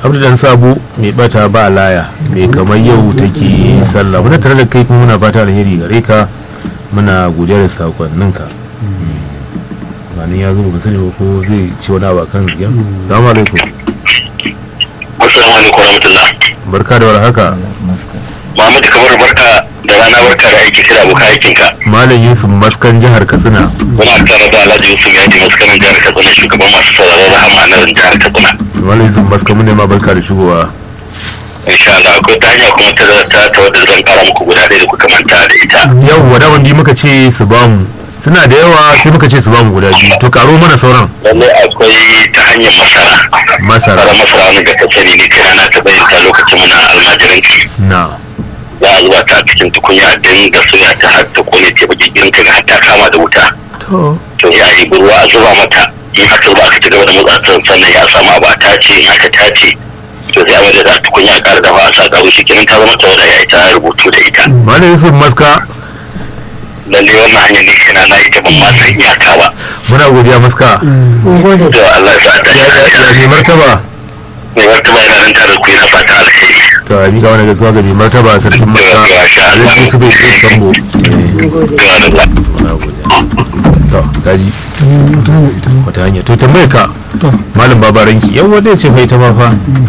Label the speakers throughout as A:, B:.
A: abdu dan sabo mai bata ba laya mai kamar yau take sallah muna tare da kai kuma muna fata alheri gare ka muna godiya da sakonninka wani ya zo ba sani ba ko zai ci wani abu kan ziyan salamu alaikum
B: assalamu alaikum warahmatullah
A: barka da warhaka
B: Muhammadu kamar barka da rana barka da aiki da abokan aikinka
A: malam yusuf maskan jihar katsina
B: muna tare da Alhaji Yusuf Yadi maskanin jihar Katsina shugaban masu sauraron rahama a nan jihar Katsina
A: malam yusuf maskan mun ne ma barka da shigowa
B: insha Allah akwai ta hanya kuma ta ta ta wadda zan kara muku guda ɗaya da kuka manta da ita
A: yau wada wanda muka ce su bamu suna da yawa sai muka ce su bamu guda biyu to karo mana sauran
B: lallai akwai ta hanyar masara
A: masara
B: fara masara wani ga ta sani ne kai na ta bayyana lokacin muna almajiranci
A: na
B: za a zuba ta a cikin tukunya a dinga soya ta har ta kone ta baki girin ta har ta kama da wuta
A: to
B: to ya yi ruwa a zuba mata in aka zuba aka ci gaba da motsa sannan ya samu abu a tace in aka tace to sai abin da za ta kunya ƙara dafa a sa ƙaro shi kenan ta zama ta wadda ya ta rubutu da ita
A: malam yusuf maska
B: lalle wannan hanyar ne kai na na ita ban ma san iyaka ba
A: muna godiya maska
B: to Allah ya sa ta shi lafiya
A: ya mai martaba
B: mai martaba yana nan tare da ku yana fata alheri
A: to a mika wani gaisuwa ga mai martaba sarkin maska alhaji yusuf bai ce sambo
B: to Allah
A: muna godiya to kaji wata hanya to tambaye ka malam babaranki yan wanda ya ce fa ita ma fa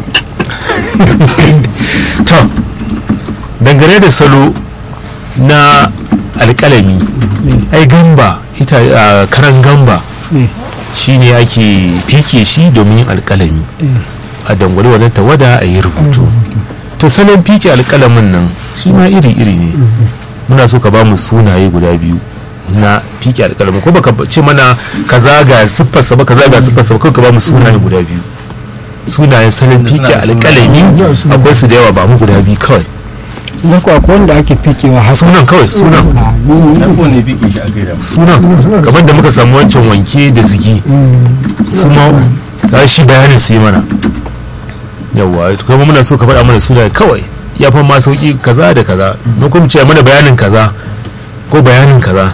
A: to dangane da salo na alƙalami ai gamba ita a karan gamba shine ake fike shi domin yin alƙalami a dangwale wannan tawada a yi rubutu to salon fike alƙalamin nan shi ma iri-iri ne muna so ka ba mu sunaye guda biyu na fike alƙalamin ko baka ce mana kaza ga siffarsa ba kaza ga siffarsa ba kawai ka ba mu sunaye guda biyu sunayen salon fike alƙalami akwai su da yawa ba mu guda biyu kawai
C: na ko akwai wanda ake fikewa haka
A: sunan kawai sunan
D: ne fikin shi aka yi da
A: sunan kamar da muka samu wancan wanke da zigi su ma ka shi bayanin su yi mana yawwa kuma muna so ka faɗa mana suna kawai ya fa ma sauki kaza da kaza mun kuma ce mana bayanin kaza ko bayanin kaza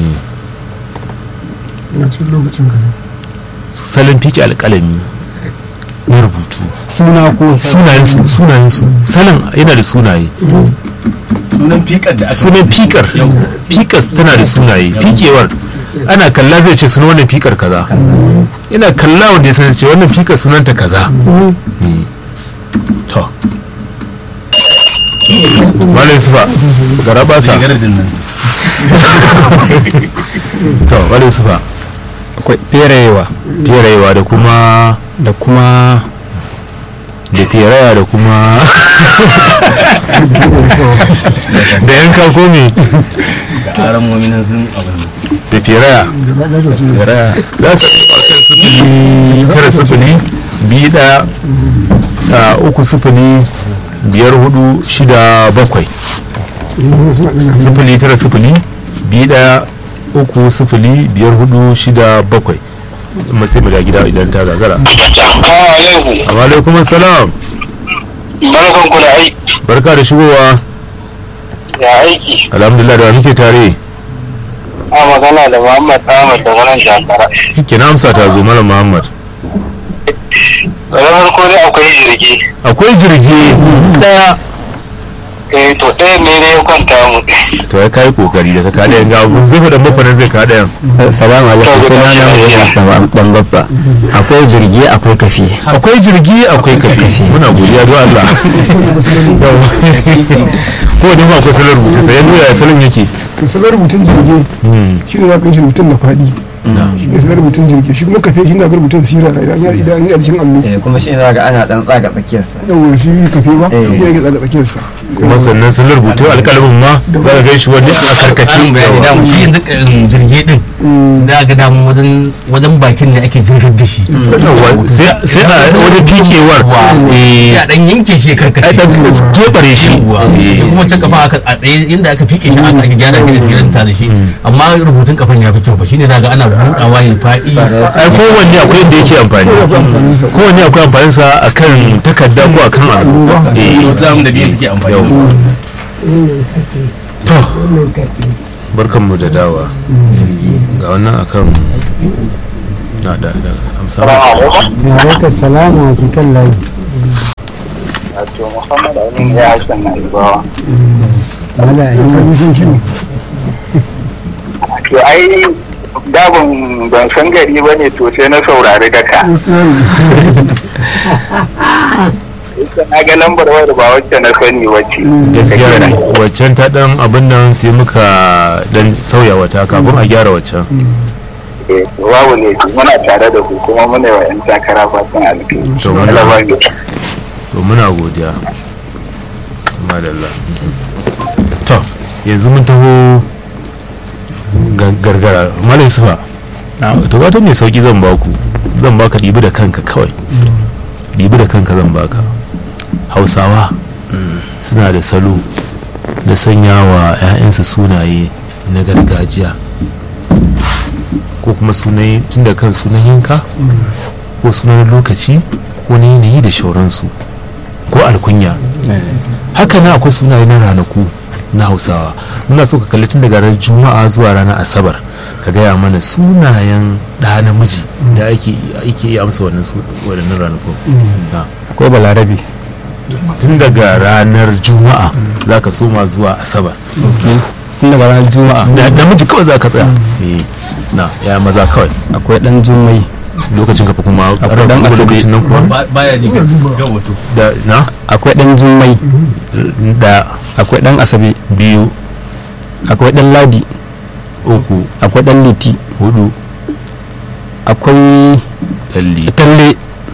C: na cikin lokacin ka
A: salon fiki alƙalami na rubutu
C: suna ko
A: sunayen su sunayen su salon yana da sunaye
D: sunan fikar da aka
A: sunan fikar fikar tana da sunaye fikewar ana kalla zai ce sunan wannan fikar kaza ina kalla wanda ya san ce wannan fikar sunanta kaza Eh. to malai sufa zara ba sa
D: garadin nan
A: to malai sufa
C: akwai ferayewa
A: ferayewa da kuma
C: da kuma
A: da feraya da kuma da yanka ko me
D: da aran mominan sun abin
A: da feraya
D: gara
A: za su sifili tara sifili biyu ɗaya a uku sifili biyar hudu shida bakwai sifili tara sifili biyu ɗaya uku sifili biyar hudu shida bakwai kuma sai mu da gida idan ta gagara
B: Assalamu alaikum
A: amma alaikum salam
B: barkan ku da aiki
A: barka da shigowa
B: ya aiki
A: alhamdulillah da wa muke tare
B: a magana da Muhammad Ahmad da wannan jakara
A: kike na amsa ta zo malam muhammad
B: da farko dai akwai jirgi
A: akwai jirgi daya
B: eh to ɗaya ne ne ya kwanta mu
A: to ya kai kokari da ka kada yan gabu zai da mafanin zai kada yan
C: salamu alaikum
B: To,
C: suna na
B: guda
C: Muhammad Sama dan babba akwai jirgi akwai kafi
A: akwai jirgi akwai kafi muna godiya don Allah ko da ba akwai salon rubutu sai yanda ya salon yake
E: to salar rubutun jirgi shi ne za ka yi shi rubutun da faɗi shi ne salar rubutun jirgi shi kuma kafe shi ne ga rubutun sirara idan ya idan ya cikin allo
F: eh kuma shi ne ga ana dan tsaga tsakiyarsa
E: yawa shi kafe ba
F: Eh.
E: ya ke tsaga tsakiyarsa
A: kuma sannan salon rubutu alƙalamin ma za ka gan shi wani a karkace
D: karin bayani da mu shi yanzu um, jirgi din da ga damu wajen wajen bakin ne ake jirgar da shi
A: Yawwa, sai sai a wani fikewar eh,
D: ya dan yanke shi ya
A: ai
D: karkace
A: dan gebare shi
D: Yawwa.
A: Eh,
D: Shi kuma can kafa aka a tsaye inda aka fike shi aka ake gyara shi da siranta da shi amma rubutun kafan ya fi kyau fa shine daga ana buɗawa ya faɗi
A: ai kowanne akwai yadda yake amfani kowanne akwai amfaninsa akan takarda ko akan allo eh
D: wasu zamu da biyu suke amfani da
A: yau to barkanmu da dawa ga wannan akan na da da amsa
B: Assalamu alaikum
C: ya alaikum salamu a cikin layi
G: wato muhammad amin ya hassan na ibawa
E: ya kan san ciwo
G: to ai dabon ban san gari ba ne to sai na saurari daka na ga lambar wayar ba wacce na sani wacce
A: gaskiya ne waccan ta dan abin nan sai muka dan sauya wata kafin a gyara waccan
G: Eh, babu ne muna tare da ku kuma muna yi wa 'yan takara fatan alkhairi
A: To, muna-
G: Allah ba mu-
A: to muna godiya madalla to yanzu mun taho ga- gargara malai sufa to wata mai sauki zan baku zan baka ɗibi da kanka kawai ɗibi da kanka zan baka hausawa suna da salo da sanya wa 'ya'yansu sunaye na gargajiya ko kuma sunaye tun da kan sunan yanka ko sunan lokaci ko na yanayi da shauransu ko alkunya haka na akwai sunaye na ranaku na hausawa muna so ka kalli tun daga ranar juma'a zuwa ranar asabar ka gaya mana sunayen ɗa namiji da ake ake iya amsa wannan su waɗannan ranaku Na.
C: akwai balarabe
A: tun daga ranar juma'a za ka soma zuwa asabar
C: tun daga ranar juma'a
A: da namiji kawai za ka tsaya Eh, na ya maza kawai
C: akwai dan jummai
A: lokacin kafa kuma
C: Akwai dan
A: kuma
C: asabe.
A: lokacin nan kuma
D: Ba- baya ji ga wato
A: da na
C: akwai dan jummai
A: da
C: akwai dan asabe
A: biyu
C: akwai dan ladi
A: uku
C: akwai dan liti
A: hudu
C: akwai
A: dalli
C: talle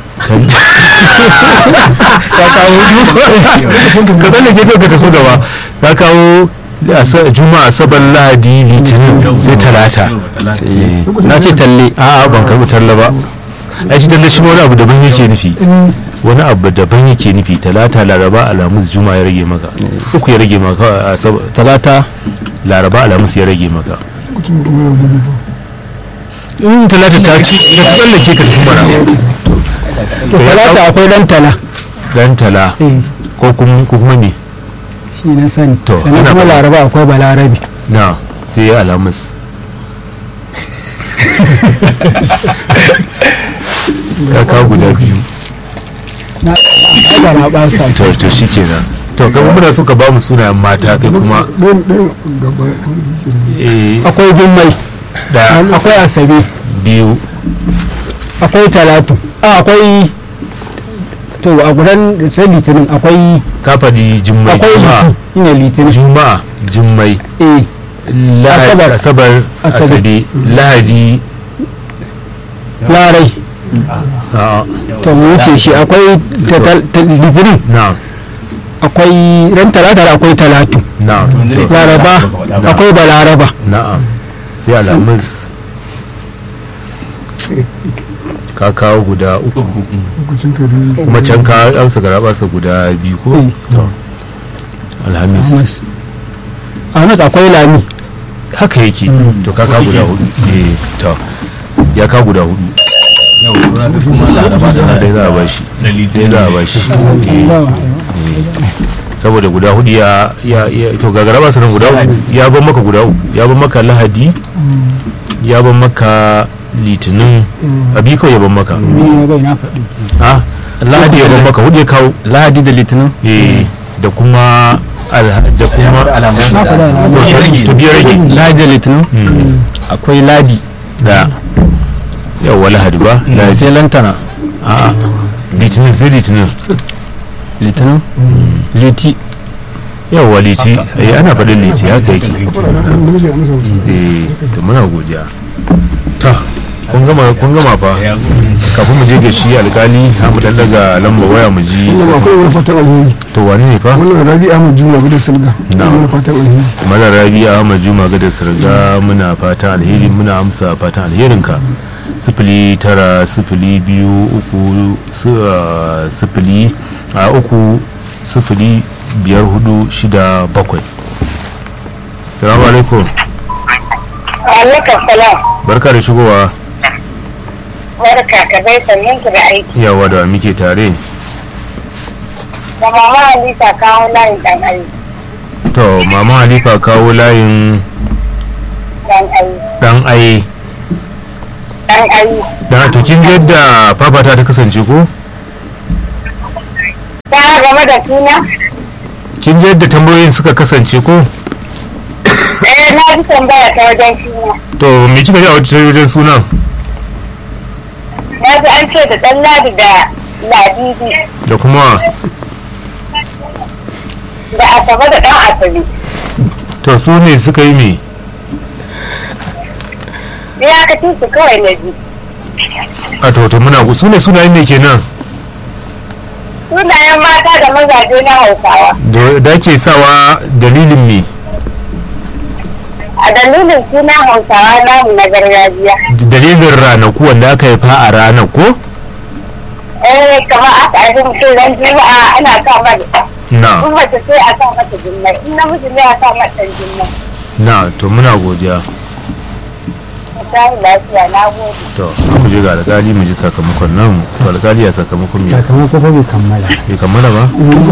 A: ka kawo hudu ka tsalle ke ka taso gaba ka kawo asa- juma'a asabar lahadi litinin sai talata Eh,
C: na ce talle
A: a'a ban karbi talla ba ai shi talla shi wani abu daban yake nufi wani abu daban yake nufi talata laraba alhamis juma'a ya rage maka uku ya rage maka asabar
C: talata
A: laraba alhamis ya rage maka
E: mutum kuma yana gudu ba
A: in talata ta ci da ta tsallake ka tafi mara
E: to talata akwai dan tala
A: dan tala ko kuma ko kuma ne
E: shi na sani
A: To,
E: sannan
A: ana
E: kuma
A: faɗa.
E: laraba akwai balarabi
A: na sai ya alhamis kaka guda biyu
E: na haka na ba sa
A: to to shi kenan to kuma muna so ka ba mu sunayen mata kai kuma
E: ɗayan ɗayan gaba
A: eh,
E: akwai jummai
A: da
E: akwai asabe
A: biyu
E: akwai talatu a akwai to a gudan sai litinin akwai
A: kafadi jummai
E: akwai
A: juma'a
E: liti ina litinin
A: juma'a jummai
E: eh
A: Lahadi-
E: Asabar.
A: asabar
E: Asabe.
A: asabe lahadi
E: larai
A: a'a,
E: to mu wuce shi akwai ta- ta- ta- litinin
A: na
E: akwai ran talata da akwai talatu
A: na to,
E: laraba akwai balaraba
A: na'am sai alhamis ka kawo guda uku kuma can ka amsa garabasa guda biyu ko To, alhamis
E: Ahmas Ahmas akwai lami
A: haka yake to ka kawo guda hudu eh to ya kawo guda hudu
D: yau kura ta kuma laraba da
A: dai
D: lahadi
A: za a bashi
D: da
A: dai
D: litinin
A: za a bashi Eh, eh. saboda guda hudu ya ya ya- to ga garabasa nan guda uku ya ban maka guda uku ya ban maka lahadi ya ban maka litinin abi kawai ya ban maka
E: ni na bai na faɗi
A: ha lahadi ya ban maka hudu ya kawo
C: lahadi da litinin
A: eh da kuma alha- da kuma
E: na faɗa na
A: to to- to biyar rage
C: lahadi da litinin
A: Hmm.
C: akwai ladi
A: da yawa lahadi ba lahadi
C: sai lantana
A: a'a litinin sai litinin
C: litinin liti
A: yawa liti eh ana faɗin liti haka yake
E: namiji a masa wuta
A: eh to muna godiya ta kun gama kun gama fa kafin mu je ga shi alkali ha mu dan daga lamba waya mu ji
E: wannan akwai wani fatan alheri
A: to wani ne fa
E: wannan rabi ahmad juma gudu silga
A: Na'am.
E: wani fatan alheri
A: mana rabi ahmad juma ga da sirga muna fatan alheri muna amsa fatan alherinka sifili tara sifili biyu uku su- ah, sifili a uku sifili biyar hudu shida bakwai salamu alaikum
H: Alaikum salam.
A: barka da shigowa
H: Barka ka dai sannin ku da aiki.
A: yawa da muke tare
H: Da mama Halisa kawo layin dan ayi.
A: to mama halifa kawo layin
H: Dan ayi.
A: dan aye
H: Dan ayi.
A: dan to kin ga yadda fafata ta kasance ko
H: Ta game da suna
A: kin ji yadda tambayoyin suka kasance ko
H: eh na ji tambaya ta wajen suna
A: to me kika ji a wajen wajen sunan
H: na ji an ce da ɗan ladi da ladidi
A: da kuma
H: da asabe da ɗan asabe
A: to su ne suka yi me
H: ya ka ci su kawai na ji
A: a to to muna su ne sunayen me kenan
H: sunayen mata da mazaje na hausawa
A: da da ke sawa dalilin me
H: a dalilin suna hausawa namu na gargajiya
A: dalilin ranaku wanda aka haifa a ranar ko
H: eh kamar aka haifi mutum ran juma'a ana sa mata
A: na
H: in mace sai a sa mata jimmai in namiji ne a sa mata jimmai
A: na to muna godiya
H: ta lafiya na gode
A: to mu je ga alƙali mu ji sakamakon nan to alƙali ya sakamakon me
I: sakamako fa bai kammala
A: bai kammala ba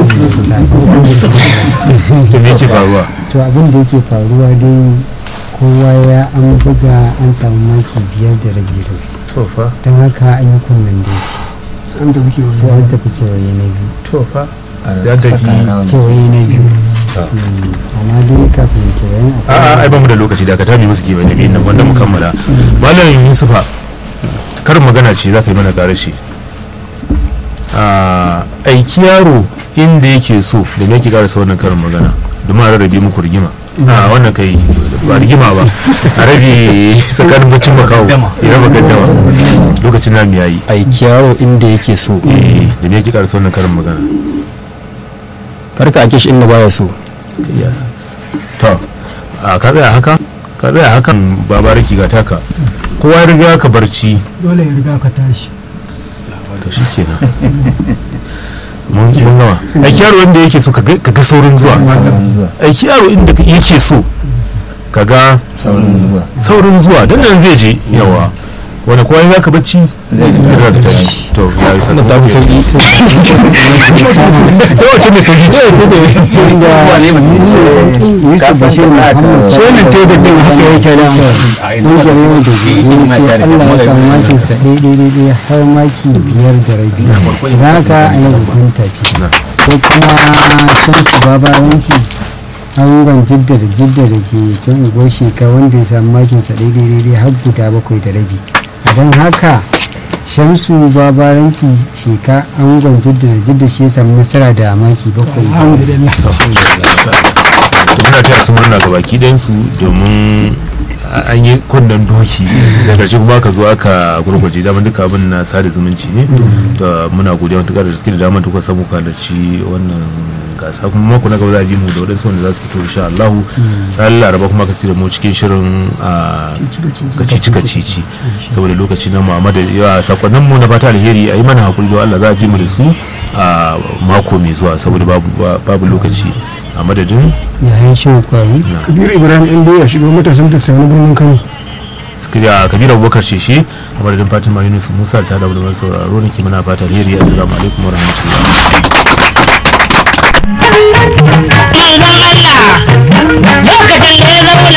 A: to me yake faruwa
I: to abin da yake faruwa dai kowa ya an buga an samu maki biyar da rabi rabi
A: to fa
I: don haka an yi kunnen da
E: an da muke
I: sai
E: wani
I: an tafi kewaye na biyu
A: to fa sai an tafi
I: kewaye na biyu Mm, amma dai kafin kewayen
A: a'a ai ba mu da lokaci da ka tabi musu ke da biyan nan wanda mu kammala malam yusufa karin magana ce za ka yi mana karashi a aiki yaro inda yake so da me yake karasa wannan karin magana domin a rarrabe muku rigima a wannan kai ba rigima ba a rabe tsakanin bacin makawo ya raba gaddama lokacin na yayi
C: aiki yaro inda yake so
A: eh da me yake karasa wannan karin magana
C: karka ake shi inda baya so
A: Yes. to a ka tsaya haka ka tsaya hakan babariki ga taka kowa ya riga ka barci
I: dole ya riga ka tashi
A: to shi kenan mun mun gama aiki yaro wanda yake so ka ga ka ga saurin zuwa aiki yaro inda ka- yake so ka ga
F: saurin zuwa
A: saurin zuwa don nan zai je yawa wani kowa ya ka bacci zai riga ka tashi to ya yi sanar
C: ta fi sauki
A: ta wace mai sauki ce
I: yusuf bashir muhammad
C: shi wannan tebur din haka yake da
I: ƙungiyar yau da gobe sai allah ya samu makin sa daidai daidai har maki biyar da rabi idan haka an yi babban tafi sai kuma shamsu babawanki angon jidda da jidda da ke can unguwar sheka wanda ya samu makin sa daidai daidai har guda bakwai da rabi a don haka shamsu babaranki sheka angon jidda da jidda shi ya samu nasara da maki bakwai
A: to muna taya su murna ga baki ɗayansu domin a- an yi kunnen doki da ƙarshe kuma ka zo aka gurgurje daman duka abin na sada zumunci ne to muna godiya matuƙar da suke da damar da kuka samu halarci wannan gasa kuma mako na gaba za a ji mu da waɗansu wanda za su fito insha Allah ranar laraba kuma ka da mu cikin shirin a kacici kacici saboda lokaci na Muhammad yawa sakonnin mu na fata alheri a yi mana hakuri da Allah za a ji mu da su a mako mai zuwa saboda babu babu lokaci a madadin
I: yayin shan kwari
E: kabiru ibrahim yan doya shugaban matasan tattara na birnin kano
A: da kabira abubakar sheshe a madadin fatima yunus musa ta da wani sauraro ne ke mana fata alheri assalamu alaikum wa rahmatullahi
J: Manzon Allah lokacin da ya zauna